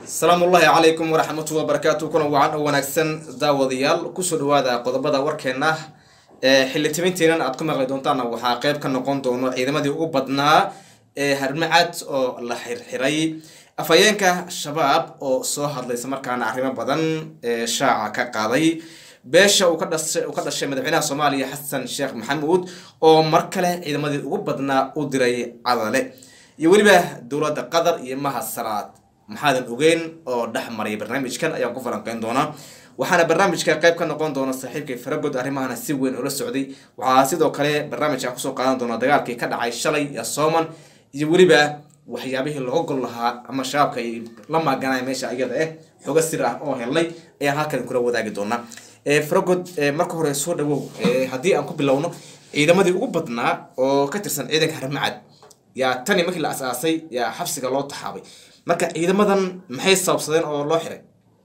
asalaamu ullaahi calaykum waraxmatullahi wabarakaatu kuna wacan oo wanaagsan daawadayaal kusoo dhawaada qodobada warkeena ee xilli timintiinan aad ku maqli doontaan waxaa qeyb ka noqon doono ciidamadii ugu badnaa ee harmacad oo la xirxiray afhayeenka shabaab oo soo hadlaysa markaana arrimo badan ee shaaca ka qaaday beesha uu ka dhashay uu ka dhashay madaxweynaha soomaaliya xasan sheekh maxamuud oo mar kale ciidamadii ugu badnaa u diray cadale iyo weliba dowladda qatar iyo mahad salaad maxaadan ogeyn oo dhex maray barnaamijkan ayaan ku falanqeyn doonaa waxaana barnaamijka qayb ka noqon doona saaxiibkay faragod arrimahana si weyn ula socday waxaa sidoo kale barnaamijkan kusoo qaadan doona dagaalkii ka dhacay shalay iyo sooman iyo weliba waxyaabihii looga gol lahaa ama shabaabka ay la maaganaya meesha iyada eh xogo sir ah oo helnay ayaan halkan kula wadaagi doonaa faragod marka hore soo dhawow haddii aan ku bilowno ciidamadii ugu badnaa oo ka tirsan ciidanka harmacad yaa tani markii la asaasay yaa xabsiga loo taxaabay marka ciidamadan maxay sababsadeen oo loo xiray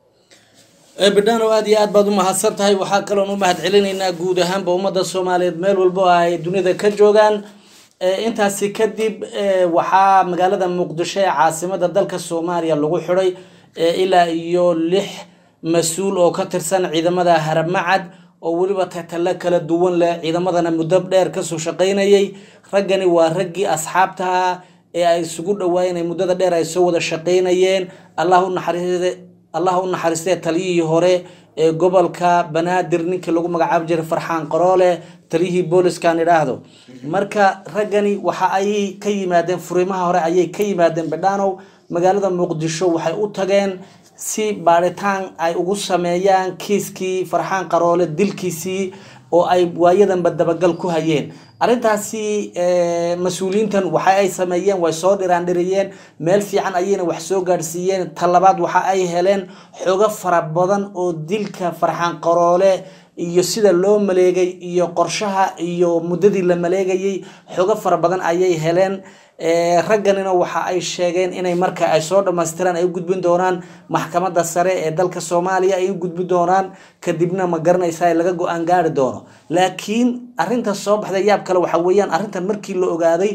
bidhano aada iyo aad baad umahadsan tahay waxaa kaloon u mahad celinaynaa guud ahaanba ummadda soomaaliyeed meel walbo ay dunida ka joogaan intaasi kadib waxaa magaalada muqdisho ee caasimada dalka soomaaliya lagu xiday ilaa iyo lix mas-uul oo ka tirsan ciidamada haramacad oo weliba tatalo kala duwan leh ciidamadana muddo dheer kasoo shaqaynayay raggani waa raggii asxaabtaha ee ay isugu dhawaayeen ee muddada dheer ay soo wada shaqaynayeen allah u naxariiste allah u naxariistee taliyihii hore ee gobolka banaadir ninkii lagu magacaabi jiray farxaan qaroole taliyihii booliskan idhaahdo marka raggani waxa ay ka yimaadeen furimaha hore ayay ka yimaadeen badhanow magaalada muqdisho waxay u tageen si baadhitaan ay ugu sameeyaan kiiskii farxaan qaroole dilkiisii oo ay waayadanba dabagal ku hayeen arrintaasi mas-uuliyiintan waxa ay sameeyeen way soo dhiraandhiriyeen meel fiican ayayna wax soo gaadhsiiyeen talabaad waxa ay heleen xogo fara badan oo dilka farxaan qaroole iyo sida loo maleegay iyo qorshaha iyo muddadii la maleegayay xogo fara badan ayay heleen ragganina waxa ay sheegeen inay marka ay soo dhamaystiraan ay u gudbin doonaan maxkamadda sare ee dalka soomaaliya ay u gudbin doonaan kadibna ma garanaysa laga go-aan gaari doono laakiin arrinta soo baxday yaab kale waxa weeyaan arrintan markii la ogaaday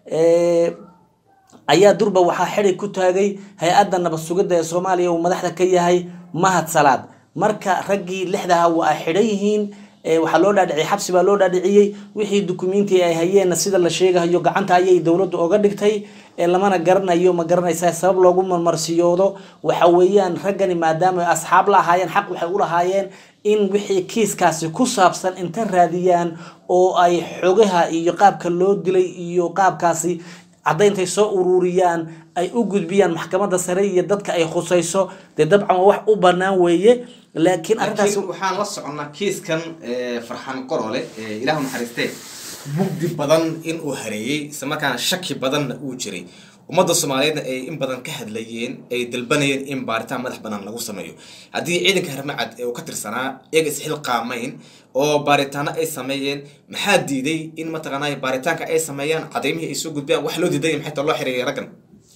ayaa durba waxaa xidi ku taagay hay-adda nabad sugidda ee soomaaliya uu madaxda ka yahay mahad salaad marka raggii lixdaha waa ay xidhan yihiin waxaa loo dhaadhiciyay xabsi baa loo dhaadhiciyey wixii dukumenti ay hayeenna sida la sheegahayo gacanta ayay dowladdu oga dhigtay lamana garanayo ma garanaysa sabab loogu marmarsiyoodo waxa weeyaan raggani maadaama ay asxaab la ahaayeen xaq waxay u lahaayeen in wixii kiiskaasi ku saabsan inta raadiyaan oo ay xogaha iyo qaabka loo dilay iyo qaabkaasi caddayntay soo ururiyaan ay u gudbiyaan maxkamadda sare iyo dadka ay khusayso dee dabcan waa wax u banaan weeye laakiin arrintaas waxaan la soconnaa kiiskan farxaan qorole ilaahu naxariistee mugdi badan in uu hareeyey isla markaana shaki badanna uu jiray ummadda soomaaliyeedna ay in badan ka hadlayeen ay dalbanayeen in baaritaan madax banaan lagu sameeyo haddii ciidanka harmacad ee uu ka tirsanaa iyaga isxilqaamayn oo baaritaano ay sameeyeen maxaa diiday in mataqaanaa baaritaanka ay sameeyaan cadaymihii ay soo gudbiyaan wax loo diiday maxay taa loo xireeyay raggan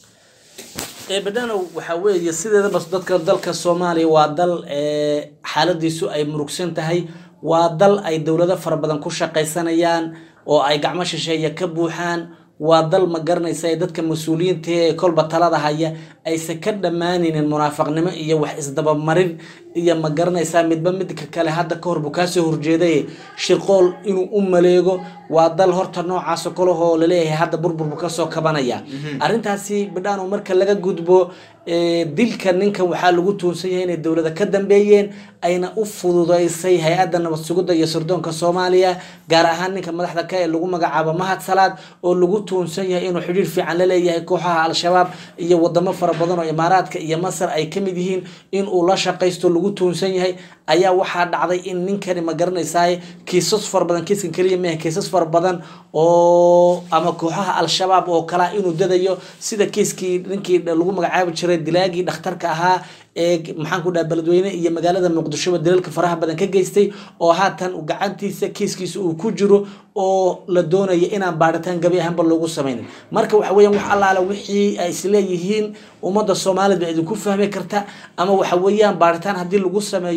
badhanow waxaa weeye sideedaba dadka dalka soomaaliya waa dal xaaladiisu ay murugsan tahay waa dal ay dowlado fara badan ku shaqaysanayaan oo ay gacmo shisheeya ka buuxaan waa dal ma garanaysa ee dadka mas-uuliyiinta ee kolba talada haya aysan ka dhammaanaynin munaafaqnimo iyo wax isdabamarin iyo ma garanaysaa midba midka kale hadda ka hor buu kaasoo horjeeday shirqool inuu u maleego waa dal horta noocaasoo kalehoo laleeyahay hadda burburbu kasoo kabanaya arrintaasi bidhaano marka laga gudbo dilka ninkan waxaa lagu tuunsan yahay inay dowlada ka dambeeyeen ayna u fududeysay hay-adda nabad sugidda iyo sirdoonka soomaaliya gaar ahaan ninka madaxda ka ee lagu magacaabo mahad salaad oo lagu tuunsan yahay inuu xidhiir fiican la leeyahay kooxaha al-shabaab iyo wadamo fara badan oo imaaraadka iyo masar ay kamid yihiin in uu la shaqaysto lagu tuunsan yahay ayaa waxaa dhacday in ninkani ma garanaysaay kiisas fara badan kiiskan keliya maaha kiisas fara badan oo ama kooxaha al-shabaab oo kalea inuu dadayo sida kiiskii ninkii lagu magacaabi jiray dilaagii dhakhtarka ahaa ee maxaan ku dhaha beledweyne iyo magaalada muqdishoba daliilka faraha badan ka geystay oo haatan gacantiisa kiiskiisa uu ku jiro oo la doonaya inaan baaritaan gabi ahaanba loogu sameynin marka waxa weeyaan wax allaala wixii ay isleeyihiin ummadda soomaaliyed baa idinku fahmi karta ama waxa weeyaan baaritaan haddii lagu sameeyo armay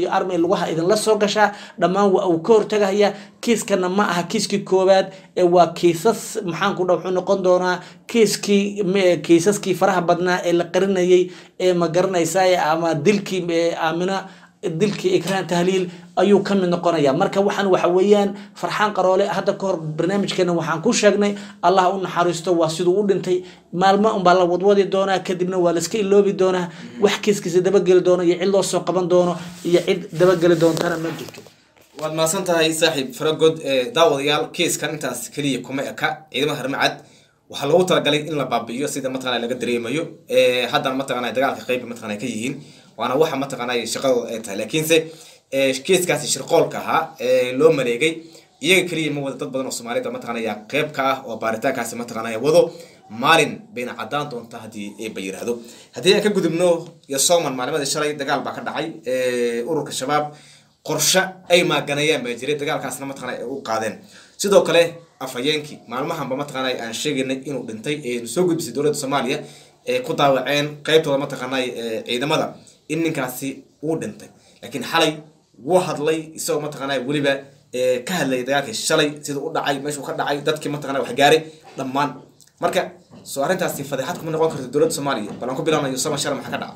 lugaha idinla soo gashaa dhammaan waa uu ka hortagahaya kiiskana ma aha kiiskii koowaad ee waa kiisas maxaanku dha wuxuu noqon doonaa kiiskii kiisaskii faraha badnaa ee la qarinayay ee ma garanaysaa ama dilkii aamina dilkii ikraan tahliil ayuu ka mid noqonaya marka waxaan waxa weeyaan farxaan qaroole hadda kahor barnaamijkeena waxaan ku sheegnay allah u naxariisto waa siduu u dhintay maalmo unbaa la wadwadi doonaa kadibna waa laska iloobi doonaa wax kiiskiisa dabageli doono iyo cid loo soo qaban doono iyo cid dabageli doontana ma jirto waad mahadsan tahay saaxiib faragod daawadayaal kiiskan intaas keliya kuma eka ciidamada harmacad waxaa loogu talagalay in la baabi'iyo sida mataqana laga dareemayo haddana mataqana dagaalka qeyba mataqana ka yihiin waana waxa mataqana shaqadooda ay tahay laakiinse kiiskaasi shirqoolka ahaa loo maleegay iyaga keliya ma wada dad badan oo soomaalida mataqana ayaa qeyb ka ah oo baaritaankaasi mataqana wado maalin bayna caddaan doonta haddii eeba yiraahdo haddii aan ka gudubno yosoman maalimadii shalay dagaal baa ka dhacay ururka shabaab qorshe ay maaganayaan baa jiray dagaalkaasna mataqana ay u qaadeen sidoo kale afhayeenkii maalmahanba mataqana aan sheegaynay inuu dhintay ee soo gudbisay dowladda soomaaliya ee ku daawaceen qeybtooda mataqana ciidamada in ninkaasi uu dhintay laakiin xalay wuu hadlay isagoo mataqana weliba ka hadlayay dagaalkii shalay sida u dhacay meeshuu ka dhacay dadkii mataqana wax gaaray dhammaan marka soo arrintaasi fadeexad kuma noqon karto dowladda soomaaliya bal aan ku bilaabnayo sama shalay maxaa ka dhaca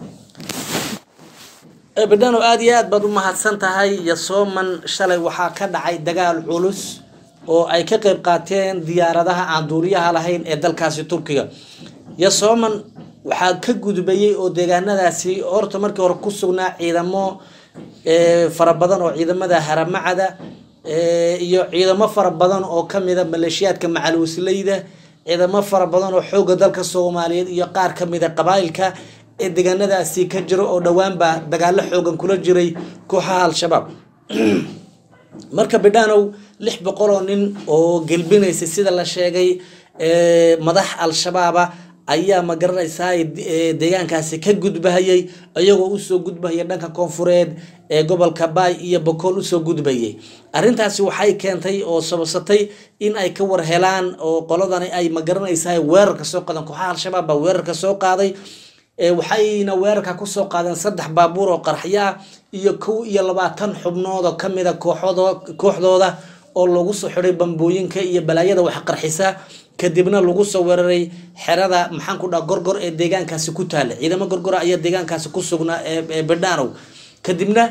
bedano aada iyo aad baad u mahadsan tahay yasooman shalay waxaa ka dhacay dagaal culus oo ay ka qeyb qaateen diyaaradaha aan duuriyaha lahayn ee dalkaasi turkiga yasooman waxaa ka gudbayay oo deegaanadaasi horta markii hore ku sugnaa ciidamo fara badan oo ciidamada haramacada iyo ciidamo fara badan oo kamida maleeshiyaadka macaluusleyda ciidamo fara badan oo xooga dalka soomaaliyeed iyo qaar kamida qabaailka ee deegaanadaasi ka jiro oo dhowaanba dagaalo xoogan kula jiray kooxaha al-shabaab marka bidhaanow lix boqol oo nin oo gelbinaysay sida la sheegay madax al-shabaaba ayaa ma garanaysaa deegaankaasi ka gudbahayay iyagoo usoo gudbahaya dhanka koonfureed ee gobolka baay iyo bokool usoo gudbayay arrintaasi waxay keentay oo sababsatay in ay ka war helaan oo qoladani ay ma garanaysaa weerarka soo qaadeen kooxaha al-shabaab baa weerarka soo qaaday waxayna weerarka kusoo qaadeen saddex baabuur oo qarxyo ah iyo kow iyo labaatan xubnood oo kamida kooxdooda oo lagu soo xiday bambooyinka iyo balaayada wax qarxisa kadibna lagu soo weeraray xerada maxaan ku dhaha gorgor ee deegaankaasi ku taala ciidamo gorgora ayaa deegaankaasi ku sugnaa ee bedhaanow kadibna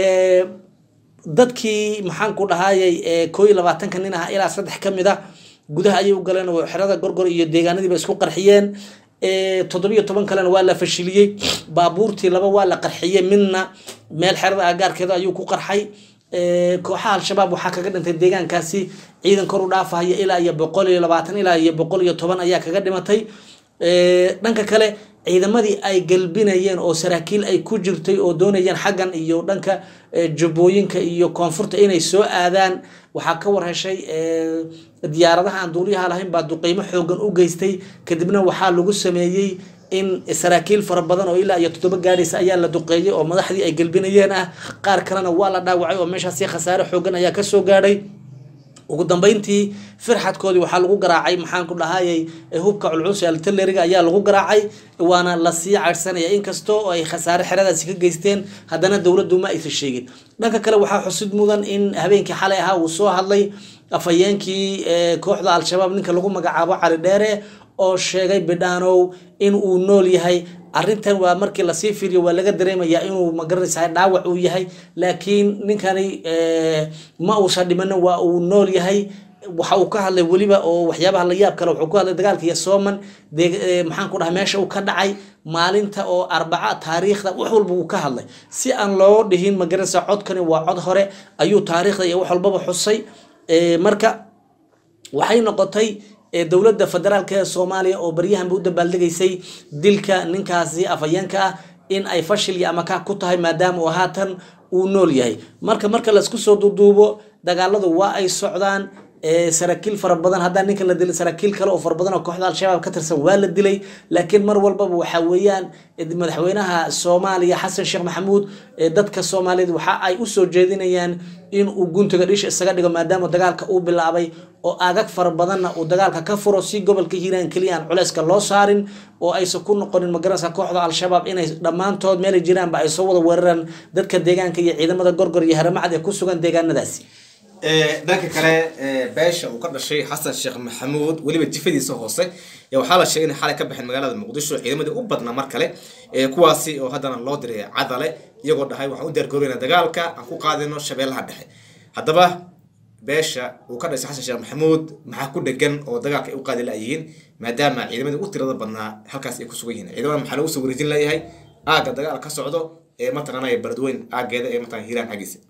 dadkii maxaan ku dhahayay koo iyo labaatanka nin ah ilaa saddex ka mid a gudaha ayay u galeen oo xerada gorgor iyo deegaanadiiba isku qarxiyeen toddobiyo toban kalena waa la fashiliyey baabuurtii laba waa la qarxiyey midna meel xerada agaarkeeda ayuu ku qarxay kooxaha al-shabaab waxaa kaga dhintay deegaankaasi ciidan kor u dhaafahaya ilaa iyo boqol iyo labaatan ilaa iyo boqol iyo toban ayaa kaga dhimatay dhanka kale ciidamadii ay galbinayeen oo saraakiil ay ku jirtay oo doonayeen xaggan iyo dhanka jubbooyinka iyo koonfurta inay soo aadaan waxaa ka war heshay diyaaradaha aan duuliyaha lahayn baa duqeymo xoogan u geystay kadibna waxaa lagu sameeyey in saraakiil fara badan oo ilaa iyo toddoba gaadhaysa ayaa la duqeeyey oo madaxdii ay gelbinayeen ah qaar kalena waa la dhaawacay oo meeshaasi khasaare xoogan ayaa kasoo gaadhay ugu dambeyntii firxadkoodii waxaa lagu garaacay maxaan ku dhahayay hubka culculus ee altaleriga ayaa lagu garaacay waana lasii caydhsanaya inkastoo ay khasaare xeradaasi ka geysteen haddana dowladdu ma aysan sheegin dhanka kale waxaa xusid mudan in habeenkii xalay ahaa uu soo hadlay afhayeenkii kooxda al-shabaab ninka lagu magacaabo cali dheere oo sheegay bidhaanow in uu nool yahay arrintan waa markii lasii fiiriyo waa laga dareemayaa inuu magaranaysa dhaawac uu yahay laakiin ninkani ma uusan dhimanin waa uu nool yahay waxa uu ka hadlay weliba oo waxyaabaha la yaab kale wuxuu ka hadlay dagaalka yasooman maxaan ku dhahay meesha uu ka dhacay maalinta oo arbaca taariikhda wax walba uu ka hadlay si aan loo dhihin magaranaysa codkani waa cod hore ayuu taariikhda iyo wax walbaba xusay marka waxay noqotay dowladda federaalk ee soomaaliya oo baryahanba u dabaaldegaysay dilka ninkaasi afhayeenka ah in ay fashil iyo amaka ku tahay maadaama uu haatan uu nool yahay marka marka laisku soo duuduubo dagaaladu waa ay socdaan saraakiil fara badan haddaa ninka la dilay saraakiil kale oo fara badan oo kooxda al-shabaab ka tirsan waa la dilay laakiin mar walbaba waxa weeyaan madaxweynaha soomaaliya xasan sheekh maxamuud dadka soomaaliyeed waxa ay usoo jeedinayaan in uu guntiga dhisha isaga dhigo maadaama dagaalka uu bilaabay oo aagag fara badanna uu dagaalka ka furo si gobolka hiiraan keliya aan culeyska loo saarin oo aysan ku noqonin magaranaysa kooxda al-shabaab inay dhammaantood meelay jiraanba ay soo wada weeraraan dadka deegaanka iyo ciidamada gorgor iyo haramacad ee ku sugan deegaanadaasi dhanka kale beesha uu ka dhashay xasan sheekh maxamuud weliba jifadiisa hoose waxaa la sheegay inay xalay ka baxeen magaalada muqdisho ciidamadii u badnaa mar kale kuwaasi oo haddana loo diray cadale iyagoo dhahay waxaan u diyaargaroyna dagaalka aan ku qaadino shabeellaha dhexe haddaba beesha uu ka dhashay xasan sheekh maxamuud maxaa ku dhegan oo dagaalka ay u qaadi layihiin maadaama ciidamadii u tirada badnaa halkaas ay ku sugan yihiin ciidamada maxaa lagu soo wareejin layahay aagga dagaal ka socdo ee mataqaanaya baradweyn aaggeeda ee mataqana hiiraan xaggiisa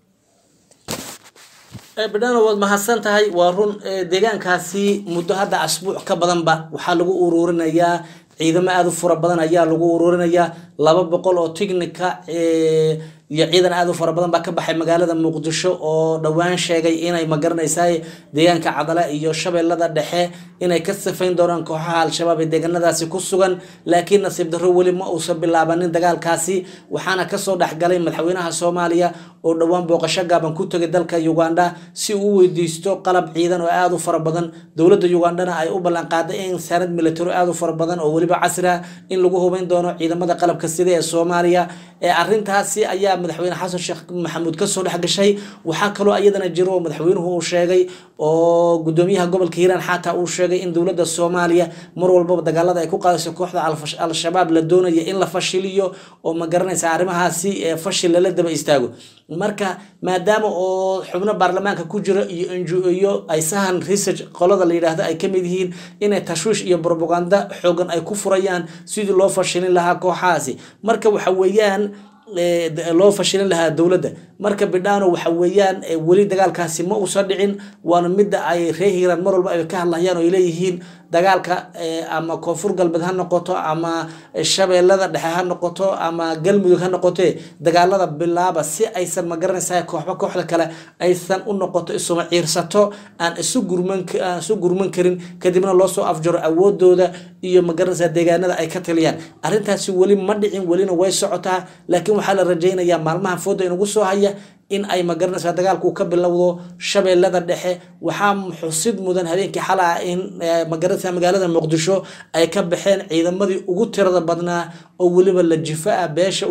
bidhano waad mahadsan tahay waa run deegaankaasi muddo hadda asbuuc ka badanba waxaa lagu ururinayaa ciidamo aada u fura badan ayaa lagu ururinayaa laba boqol oo tignika iyo ciidan aada u fara badan baa ka baxay magaalada muqdisho oo dhowaan sheegay inay magaranaysaa deegaanka cadale iyo shabeellada dhexe inay ka sifayn doonaan kooxaha al-shabaab ee deegaanadaasi ku sugan laakiin nasiib darro weli ma uusan bilaabanin dagaalkaasi waxaana kasoo dhexgalay madaxweynaha soomaaliya oo dhowaan booqasho gaaban ku tegay dalka uganda si uu u weydiisto qalab ciidan oo aada u fara badan dowladda ugandana ay u ballanqaaday in saanad military aada u fara badan oo weliba casri ah in lagu hubeyn doono ciidamada qalabka sida ee soomaaliya ee arrintaasi ayaa madaxweyne xasan sheekh maxamuud kasoo dhex gashay waxaa kaloo iyadana jiro oo madaxweynuhu uu sheegay oo gudoomiyaha gobolka hiiraan xataa uu sheegay in dowladda soomaaliya mar walbaba dagaalada ay ku qaadayso kooxda al-shabaab la doonaya in la fashiliyo oo ma garanaysa arrimahaasi fashil lala daba istaago marka maadaama oo xubno baarlamaanka ku jiro iyo ngo ay sahan research qolada la yidhaahdo ay kamid yihiin inay tashwiish iyo propaganda xoogan ay ku furayaan sidii loo fashilin lahaa kooxahaasi marka waxa weeyaan loo fashilin lahaa dowladda marka bidhano waxa weeyaan weli dagaalkaasi ma uusan dhicin waana midda ay ree hiiraan mar walba ay ka hadlayaan oo ay leeyihiin dagaalka ama koonfur galbeed ha noqoto ama shabeellada dhexe ha noqoto ama galmudug ha noqote dagaalada bilaaba si aysan magaranaysa kooxba kooxda kale aysan u noqoto isuma ciirsato aan isu gurman aan isu gurman karin kadibna loo soo afjaro awoodooda iyo magaranaysa deegaanada ay ka taliyaan arrintaasi weli ma dhicin welina way socotaa laakiin waxaa la rajaynayaa maalmaha fooda inugu soo haya in ay magaranaysaa dagaalku ka bilowdo shabeellada dhexe waxaa xusid mudan habeenkii xala ah in magaranaysa magaalada muqdisho ay ka baxeen ciidamadii ugu tirada badnaa oo weliba la jifa ah beesha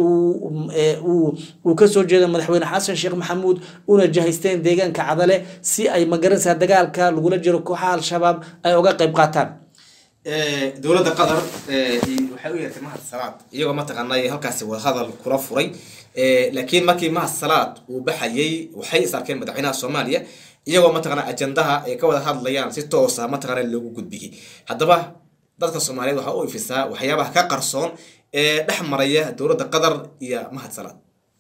uu kasoo jeeda madaxweyne xasan sheekh maxamuud una jahaysteen deegaanka cadale si ay magaranaysaa dagaalka lagula jiro kooxaha al-shabaab ay uga qayb qaataan dowladda qatar waxay u yeertay mahad salaad iyagoo mataqaanay halkaasi wadahadal kula furay laakiin markii mahad salaad uu baxayay waxay is arkeen madaxweynaha soomaaliya iyagoo mataqana ajandaha ay ka wada hadlayaan si toosa mataqana loogu gudbiyey haddaba dadka soomaaliyeed waxaa u ifisaa waxyaabaha ka qarsoon ee dhex maraya dowladda qatar iyo mahad salaad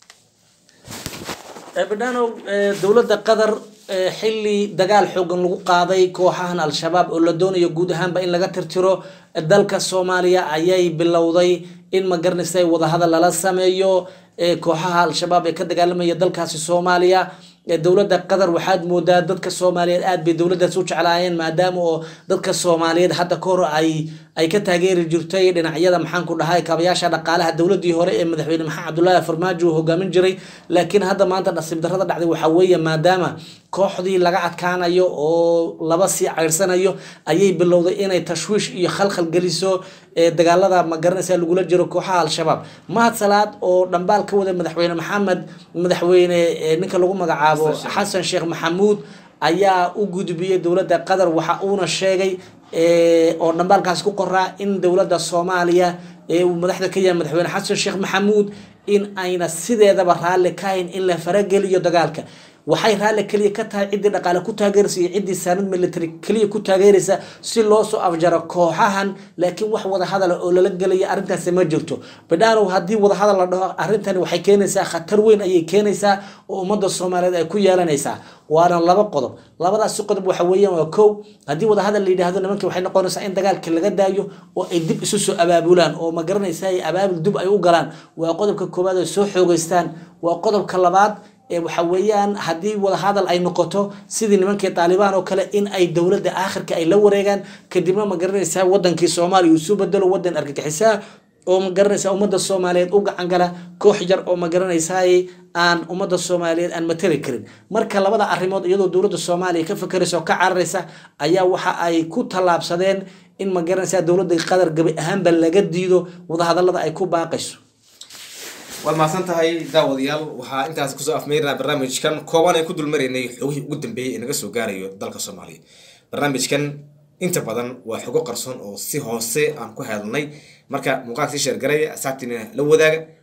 bidhano dowladda qatar xili dagaal xoogan lagu qaaday kooxahan al-shabaab oo la doonayo guud ahaanba in laga tirtiro dalka soomaaliya ayay bilowday in magaranaysa wadahadal lala sameeyo kooxaha al-shabaab ee ka dagaalamaya dalkaasi soomaaliya dowladda qatar waxaad moodaa dadka soomaaliyeed aad bay dowladdaas u jeclaayeen maadaama oo dadka soomaaliyeed hadda ka hor ay ay ka taageeri jirtay dhinacyada maxaanku dhahay kaabayaasha dhaqaalaha dowladii hore ee madaxweyne maxamed cabdullaahi farmaajo uu hogaamin jiray laakiin hadda maanta nasiib darrada dhacday waxaa weeye maadaama kooxdii laga adkaanayo oo laba sii ceyrsanayo ayay bilowday inay tashwiish iyo khalkhal geliso dagaalada ma garanaysa lagula jiro kooxaha al-shabaab mahad salaad oo dhambaal ka wada madaxweyne maxamed madaxweyne ninka lagu magacaabo xasan sheekh maxamuud ayaa u gudbiyey dowladda qatar waxa uuna sheegay oo dhambaalkaas ku qoraa in dowladda soomaaliya ee uu madaxda ka yahay madaxweyne xasan sheekh maxamuud in ayna sideedaba raalli ka hayn in la farageliyo dagaalka waxay raalli keliya ka tahay ciddii dhaqaale ku taageeraysa iyo ciddii saanad military keliya ku taageeraysa si loo soo afjaro kooxahan laakiin wax wadahadala oo lala gelaya arrintaasi ma jirto bidhaanow haddii wadahadal la dhaho arrintani waxay keenaysaa khatar weyn ayay keenaysaa oo ummadda soomaaliyeed ay ku yeelanaysaa waana laba qodob labadaasi qodob waxa weeyaan waa kow haddii wadahadal la yidhaahdo nimankii waxay noqonaysaa in dagaalka laga daayo oo ay dib isu soo abaabulaan oo ma garanaysaa abaabul dib ay u galaan waa qodobka koowaad ay soo xoogeystaan waa qodobka labaad waxa weeyaan haddii wadahadal ay noqoto sidii nimankii taalibaan oo kale in ay dowladda aakhirka ay la wareegaan kadibna ma garanaysaa wadankii soomaaliya uu isu bedelo wadan argagixisaa oo ma garanaysaa ummadda soomaaliyeed u gacan gala koox yar oo ma garanaysaay aan ummadda soomaaliyeed aan matali karin marka labada arrimood iyadoo dowladda soomaaliya ka fakeraysa oo ka cararaysa ayaa waxa ay ku tallaabsadeen in ma garanaysaa dowladda qatar gabi ahaanba laga diido wadahadalada ay ku baaqayso waad mahadsan tahay daawadayaal waxaa intaas kusoo afmeynaa barnaamijkan kooban ay ku dulmaraynay xogihii ugu dambeeyey ee naga soo gaarayo dalka soomaaliya barnaamijkan inta badan waa xogo qarsoon oo si hoose aan ku hadalnay marka muuqaalka sii sheergaraya asxaabtiina la wadaaga